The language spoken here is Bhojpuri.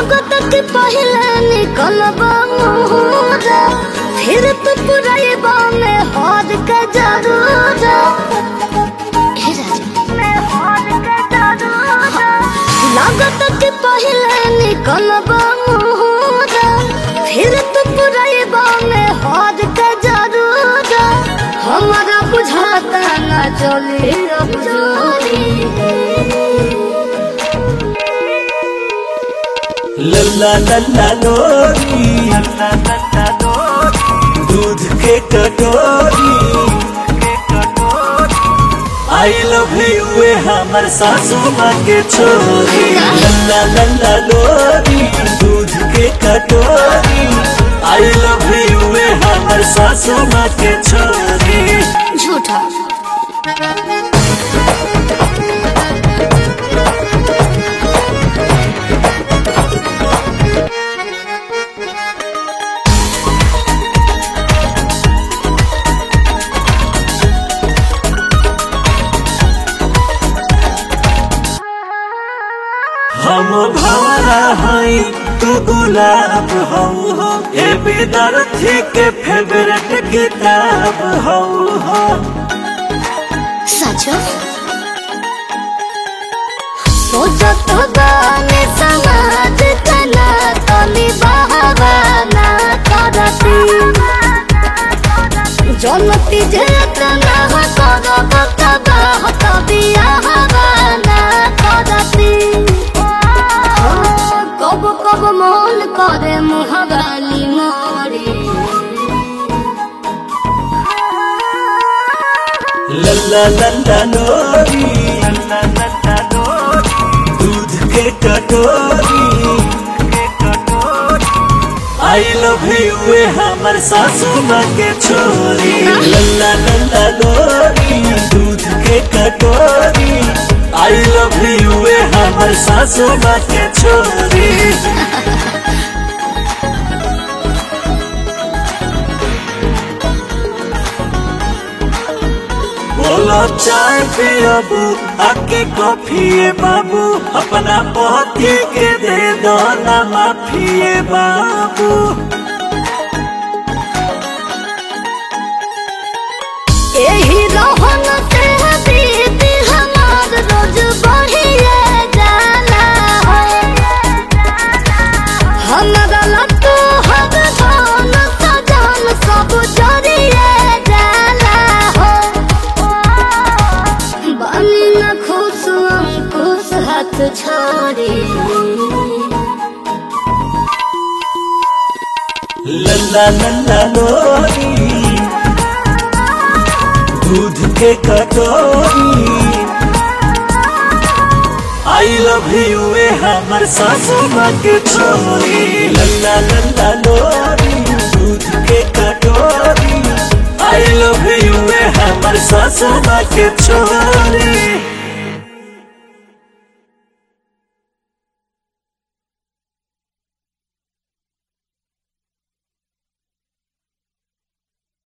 लागत के पहले निकलब मुहरा फिर तू पुरैबा में हार के जरूर हे राजा में हार के जरूर लागत के पहले निकलब मुहरा फिर तू पुरैबा में हार के जरूर हमारा बुझाता न चले अब जोरी लल्ला लल्ला लोरी लल्ला लल्ला लोरी दूध के कटोरी आई लव यू वे हमर सासू माँ के छोरी लल्ला लल्ला लोरी दूध के कटोरी आई लव यू वे हमर सासू माँ के छोरी झूठा हम भवरा हई तू गुलाब हऊ हो ए विद्यार्थी के फेवरेट किताब हऊ हो सच सोचत गाने समाज तना तनी बहावाना करती जनती जेतना करब तबाह तबिया हवाना करती कब कब मन करे मुहगाली मोरी लल्ला लल्ला लोरी लल्ला लल्ला लोरी दूध के कटोरी आई लव यू वे हमर सासू माँ के छोरी लल्ला लल्ला लोरी दूध के कटोरी आई लव यू वे हमर सासू माँ के छोरी बोलो चाय पियबू आके कॉफी बाबू अपना पति के दे दो ना माफिए बाबू यही रहन से बीत हमार रोज बढ़िए जाला हमारा लट्टू हर धन सजन सब जरिए जाला हो बनी न खुश अंकुश हाथ छोड़ी लल्ला लल्ला लोरी दूध के कटोरी आई लव यू वे हमर सासू माँ के छोरी लल्ला लल्ला लोरी दूध के कटोरी आई लव यू वे हमर सासू माँ के छोरी